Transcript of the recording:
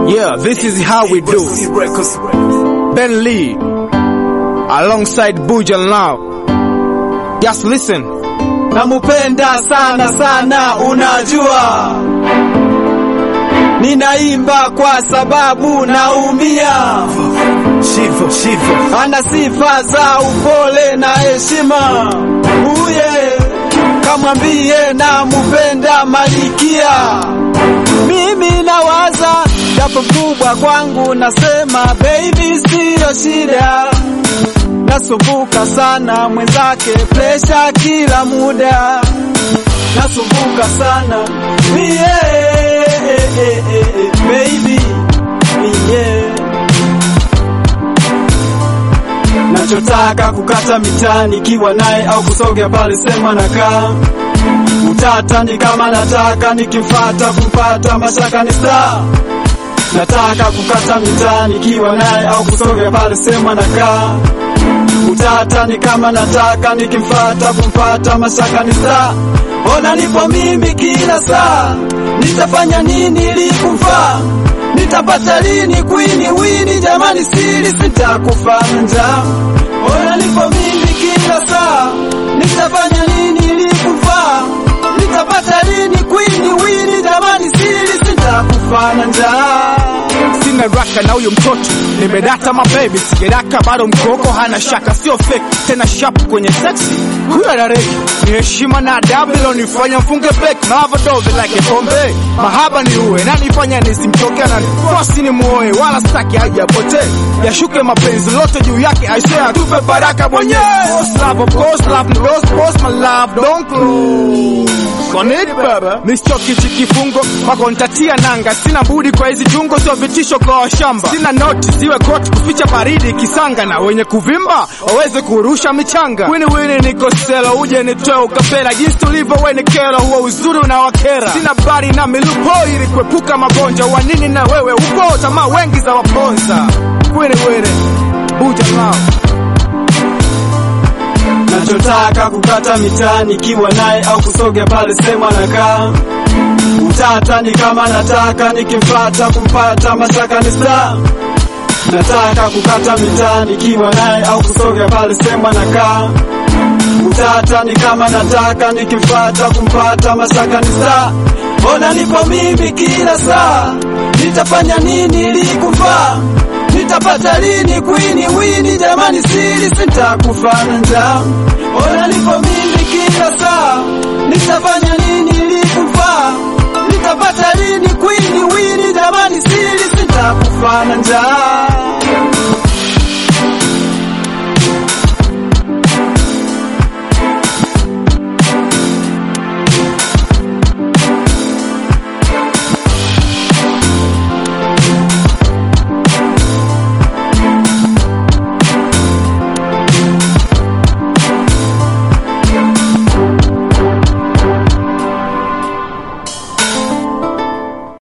Yeah, this is how we do. Ben Lee, alongside Bujan now. Just listen. Namupenda sana sana, unajua ninaimba kwa sababu naumia. Shivo, shivo. Ana sifa za upole na heshima, uye kamwambie namupenda Malikia. Mimi nawaza japo kubwa kwangu, nasema baby, siyo shida nasumbuka sana mwenzake, presha kila muda, nasumbuka sana yeah, baby yeah. Nachotaka kukata mitani kiwa naye au kusogea pale sema nakaa utata ni kama nataka nikimfata kumpata mashaka ni star nataka kukata mitani kiwa naye au kusogea pale sema nakaa utata ni kama nataka nikimfata kumpata mashaka ni saa ona nipo mimi kila saa nitafanya nini ili kumfaa nitapata lini kwini wini jamani siri sitakufa njaa ona nipo mimi kila saa nitafanya nini ili kumfaa nitapata lini kwini wini jamani siri sitakufa njaa Sina raka na huyo mtoto nimedata mabebi, sijedaka bado mkoko hana shaka, sio fake tena sharp kwenye sexy. Huyo anareki ni heshima na adabu, ilonifanya mfunge break mavadove like pombe. Mahaba ni uwe na nifanya nisimchoke, na fosi ni muoe, wala staki hajapotee, yashuke mapenzi lote juu yake, aisee atupe baraka mwenyewe. Boss love, of course love, ni boss boss, my love don't close Connect baba, mistoki chikifungo wako ntatia nanga, sina budi kwa hizi jungo, sio vitisho kwa washamba. Sina noti ziwe koti kuficha baridi kisanga, na wenye kuvimba waweze kurusha michanga. Wini wini niko selo, uje nitoe ukapela, jinsi tulivyo weni kero, huo uzuri unawakera. Sina bari na milupo ili kuepuka magonjwa, wanini na wewe upo tamaa wengi za waponza. Wini wini buja lao nachotaka kukata mitani kiwa naye au kusogea pale sema nakaa utata ni kama nataka nikimfata kumpata mashaka ni star nataka kukata mitani kiwa naye au kusogea pale sema nakaa utata ni kama nataka nikimfata kumpata mashaka ni star ona nipo mimi kila saa nitafanya nini ili kufaa nitapata lini kwini wini jamani siri sitakufa na njaa ona nipo mimi kila saa nitafanya nini ili kufaa nitapata lini kwini wini jamani siri sitakufa na njaa